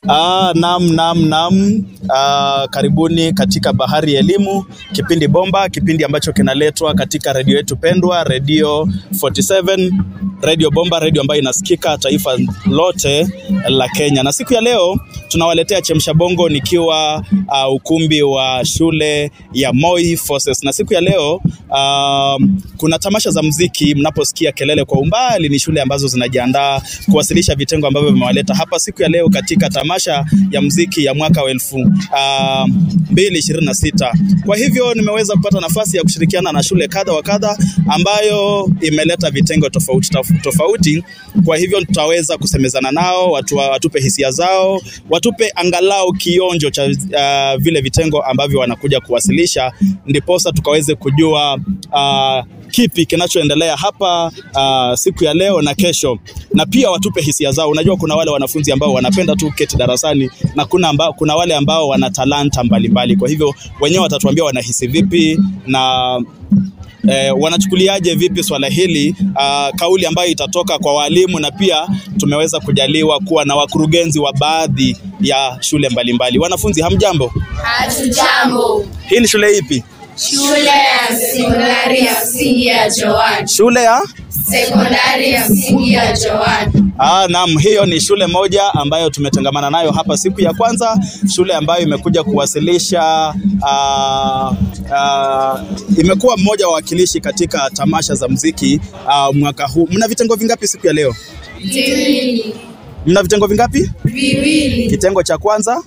Ah, nam nam nam. Ah, karibuni katika Bahari ya Elimu, kipindi bomba, kipindi ambacho kinaletwa katika redio yetu pendwa, redio 47, redio bomba, redio ambayo inasikika taifa lote la Kenya. Na siku ya leo tunawaletea chemsha bongo nikiwa uh, ukumbi wa shule ya Moi Forces. Na siku ya leo uh, kuna tamasha za mziki. Mnaposikia kelele kwa umbali, ni shule ambazo zinajiandaa kuwasilisha vitengo ambavyo vimewaleta hapa siku ya leo katika tamasha ya mziki ya mwaka wa elfu uh, mbili ishirini na sita. Kwa hivyo nimeweza kupata nafasi ya kushirikiana na shule kadha wa kadha ambayo imeleta vitengo tofauti tofauti tofauti. Kwa hivyo tutaweza kusemezana nao, watu watupe hisia zao, watupe angalau kionjo cha uh, vile vitengo ambavyo wanakuja kuwasilisha, ndiposa tukaweze kujua uh, kipi kinachoendelea hapa uh, siku ya leo na kesho, na pia watupe hisia zao. Unajua, kuna wale wanafunzi ambao wanapenda tu keti darasani na kuna, amba, kuna wale ambao wana talanta mbalimbali. Kwa hivyo wenyewe watatuambia wanahisi vipi na eh, wanachukuliaje vipi swala hili uh, kauli ambayo itatoka kwa walimu, na pia tumeweza kujaliwa kuwa na wakurugenzi wa baadhi ya shule mbalimbali mbali. Wanafunzi hamjambo? Hatujambo. Hii ni shule ipi? Shule ya sekondari ya msingi ya Joan. Shule ya Sekondari ya msingi ya Joan. Ah, naam, hiyo ni shule moja ambayo tumetangamana nayo hapa siku ya kwanza, shule ambayo imekuja kuwasilisha ah, ah, imekuwa mmoja wa wakilishi katika tamasha za mziki ah, mwaka huu. Mna vitengo vingapi siku ya leo? Viwili. Mna vitengo vingapi? Viwili. Kitengo cha kwanza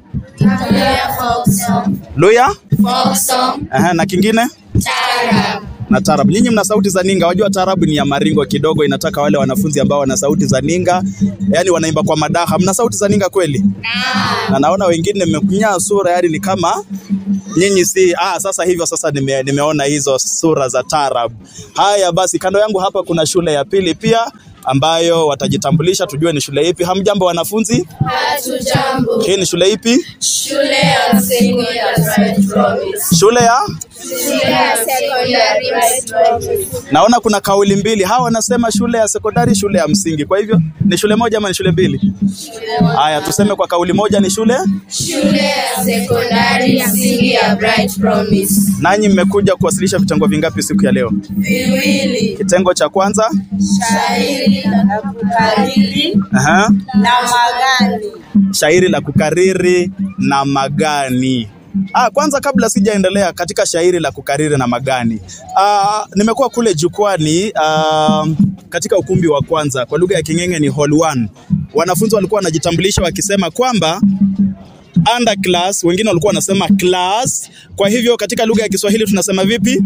Luya folk song. Luya, Folk song. aha, na kingine Taarab. na tarabu. Nyinyi mna sauti za ninga. Wajua tarabu ni ya maringo kidogo, inataka wale wanafunzi ambao wana sauti za ninga, yani wanaimba kwa madaha. Mna sauti za ninga kweli? Na naona wengine mmekunyaa sura, yani ni kama nyinyi si ah, sasa hivyo sasa nime, nimeona hizo sura za tarabu. Haya basi, kando yangu hapa kuna shule ya pili pia ambayo watajitambulisha tujue ni shule ipi. Hamjambo wanafunzi, Hatujambo. hii ni shule ipi? Shule ya msingi ya Bright Promise. Shule ya Shule ya sekondari Bright Promise. naona kuna kauli mbili, hawa wanasema shule ya sekondari, shule ya msingi. Kwa hivyo ni shule moja ama ni shule mbili? Haya, tuseme kwa kauli moja ni shule. Shule ya sekondari ya msingi ya Bright Promise. Nanyi mmekuja kuwasilisha vitengo vingapi siku ya leo? Viwili. Kitengo cha kwanza Shairi la kukariri aha, na magani. shairi la kukariri na magani. Ah, kwanza kabla sijaendelea katika shairi la kukariri na magani, ah, nimekuwa kule jukwani ah, katika ukumbi wa kwanza, kwa lugha ya King'eng'e ni hall 1. Wanafunzi walikuwa wanajitambulisha wakisema kwamba under class, wengine walikuwa wanasema class. Kwa hivyo katika lugha ya Kiswahili tunasema vipi?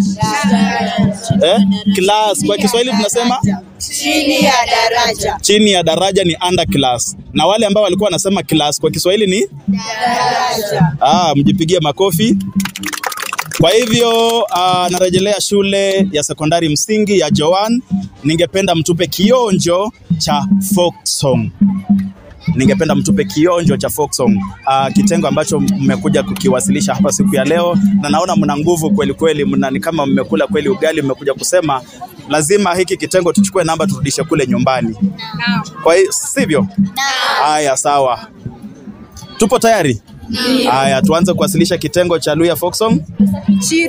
Eh? Class. Kwa Kiswahili tunasema Chini ya daraja. chini ya daraja ni under class, na wale ambao walikuwa wanasema class kwa Kiswahili ni Daraja. ah, mjipigie makofi. Kwa hivyo ah, narejelea shule ya sekondari msingi ya Joan. Ningependa mtupe kionjo cha folk song. Ningependa mtupe kionjo cha folk song, ah, kitengo ambacho mmekuja kukiwasilisha hapa siku ya leo, na naona mna nguvu kweli kweli, mna ni kama mmekula kweli ugali, mmekuja kusema lazima hiki kitengo tuchukue namba turudishe kule nyumbani. Kwa hiyo sivyo? Haya, sawa, tupo tayari. Haya, tuanze kuwasilisha kitengo cha Luya Folk Song.